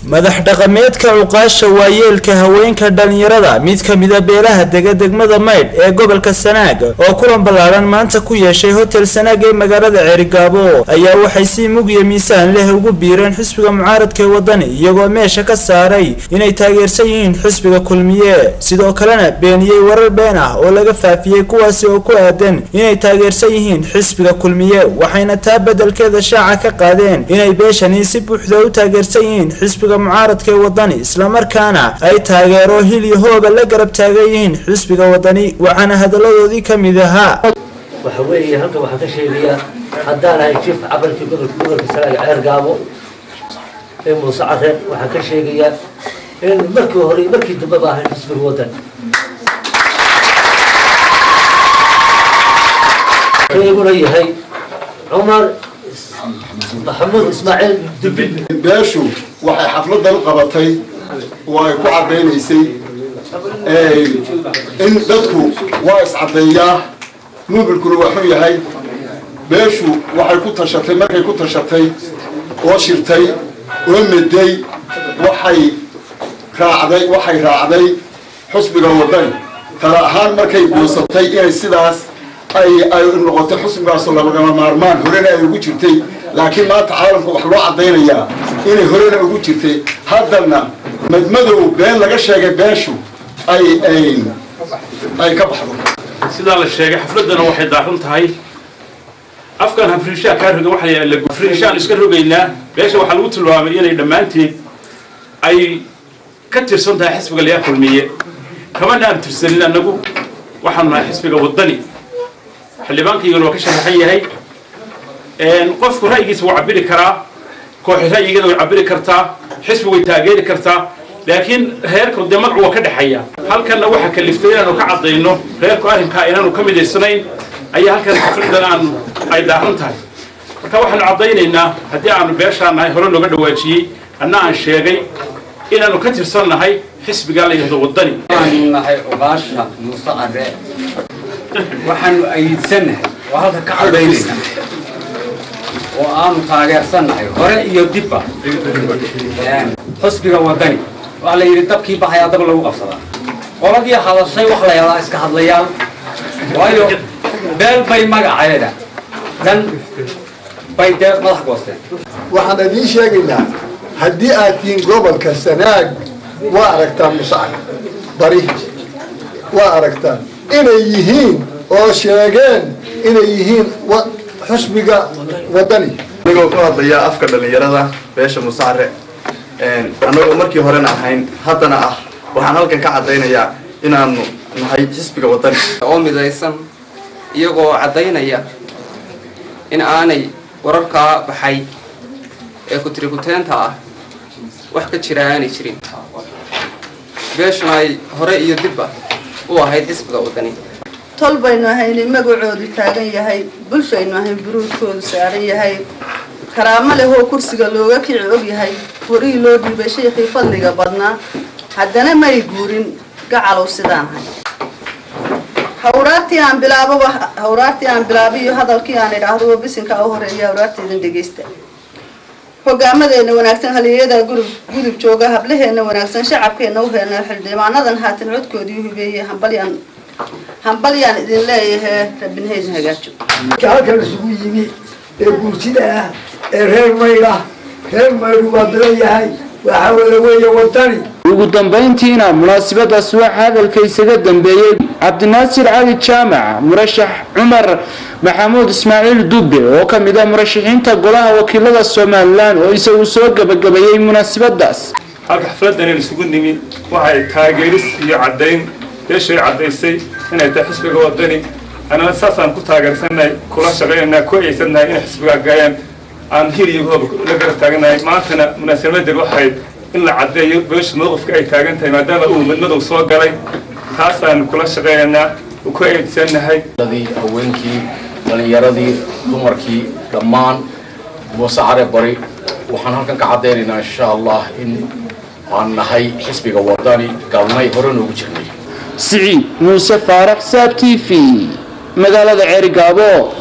madax dhaqameedka cuqaasha waayeelka haweenka dhalinyarada mid ka mida beelaha dega degmada maydh ee gobolka sanaag oo kulan ballaaran maanta ku yeeshay hotel sanaag ee magaalada ceerigaabo ayaa waxay si mug iyo miisaan leh ugu biireen xisbiga mucaaradka ee wadani iyagoo meesha ka saaray inay taageersan yihiin xisbiga kulmiye sidoo kalena beeniyey warar been ah oo laga faafiyey kuwaasi oo ku aadan inay taageersan yihiin xisbiga kulmiye waxayna taa beddelkeeda shaaca ka qaadeen inay beeshani si buuxda u taageersan yihiin xisbiga mucaaradka ee wadani islamarkaana ay taageero hil iyo hooba la garab taagan yihiin xisbiga wadani waxaana hadalladoodii ka mid ahaa waxa weeye halkan waxaan ka sheegayaa haddaan ahay jiifka cabalkii gobolka gobolka salaaga ceer gaabo ee muuse care waxaan ka sheegayaa in markii hore iyo markii dambe ba ahay xisbiga waddan kayguna yahay cumar maxamuud ismaaciil dubbi beeshu waxay xafladan qabatay oo ay ku caddaynaysay in dadku waa iscaddeeyaa nubilkuna waxuu yahay beeshu waxay ku tashatay markay ku tashatay oo shirtay oo meday waxay raacday waxay raacday xusbiga wadani tala ahaan markay goosatay inay sidaas ay ay noqotay xusbigaasoo labagama maarmaan horena ay ugu jirtay laakiin maanta caalamka wax loo caddaynayaa inay horena ugu jirtay haddana madmadow been laga sheegay beeshu ay ay ka baxdo sidaa la sheegay xafladana waxay daaran tahay afkan hafriishaa kaa roga waxaa hafriishaan iska rogaynaa beesha waxaa lagu tilmaamay inay dhammaanteed ay ka tirsan tahay xisbiga layaa kulmiye kamana aan tirsanin annagu waxaanu nahay xisbiga waddani xildhibaankaygana waa ka sharaxan yahay qofku ra'yigiisa wuu cabiri karaa kooxi ra'yigeeda way cabiri kartaa xisbi way taageeri kartaa laakiin reerku dee magacu waa ka dhexeeya halkanna waxaa kaliftay inaanu ka caddayno reerku arrinkaa inaanu ka midaysanayn ayaa halkan xafladan aanu ay daaran tahay marka waxaanu caddaynaynaa haddii aanu beeshaan nahay hore looga dhawaajiyey anna aan sheegay inaanu ka tirsan nahay xisbigaa la yidhahdo waddani waxaanu nahay cuqaasha muuse care waxaanu ayidsanahay oo halka ka caddaynayna oo aanu taageersannahay hore iyo dibba xusbiga waddani waxaa la yidhi dabkii baxayaa dab lagu qabsadaa qoladii hadashay wax la yadaa iska hadlayaan waayo beel bay magaceeda dan bay dee madax goosteen waxaan idiin sheegaynaa haddii aad tihiin gobolka sanaag waa aragtaan musacad bari waa aragtaan inay yihiin oo sheegeen inay yihiin xusbiga waddani anigoo ka hadlaya afka dhallinyarada beesha musacre annagoo markii horena ahayn haddana ah waxaan halkan ka caddaynayaa inaanu nahay xisbiga waddani oo midaysan iyagoo caddaynaya in aanay wararkaa baxay ee kutirikuteenta ah wax ka jira aanay jirin beeshuna ay hore iyo dibba u ahayd xisbiga waddani tol baynu ahaynay magacoodu taagan yahay bulshaynu ahayn buruudkoodu saaran yahay karaamo leh oo kursiga looga kici og yahay furihii loo dhiibay shaykhii fadliga badnaa haddana may guurin gacalow sidaan ahay hawraartii aan bilaaboba hawraartii aan bilaabiyo hadalkii aan idhaahdo bisinka u horeeya hawraarteedan dhegaysta hogaamadeena wanaagsan haliyada gurub gudub jooga hablaheena wanaagsan shacabkeena u heena xildhibaanadan haatan codkoodii hubeeyey hambalyaan hambalyaan idin leeyahay rabinhaydin hagaajo halkan isugu yimi ee guurtida ah ee reer maydh ah reer maydhu waa badan yahay waxaa wada weeye wadani ugu dambayntiina munaasabadaas waxaa hadalka isaga dambeeyey cabdinaasir cali jaamac murashax cumar maxamuud ismaaciil dubbe oo ka mid ah murashaxiinta golaha wakiilada somalilan oo isagu soo gabagabeeyey munaasabadaas halka xafladan isugu nimi waxay taageeris iyo caddayn beeshay caddaysay inay tahay xisbiga waddani annana saasaan ku taageersannahay kula shaqaynaynaa ku aysannahay inay xisbiga gaayaan aan hir iyo hoob la garab taagannahay maantana munaasabadeed waxayd in la caddeeyo beesha mowqifka ay taagan tahay maadaama uu midmadow soo galay taasaan kula shaqaynaynaa ku aysannahay haweenkii dhalinyaradii dumarkii dhammaan muuse care bari waxaan halkan ka caddaynaynaa insha allah in aan nahay xisbiga waddani galnay hore noogu jirnay siciid muuse faarax saab t v magaalada ceerigaabo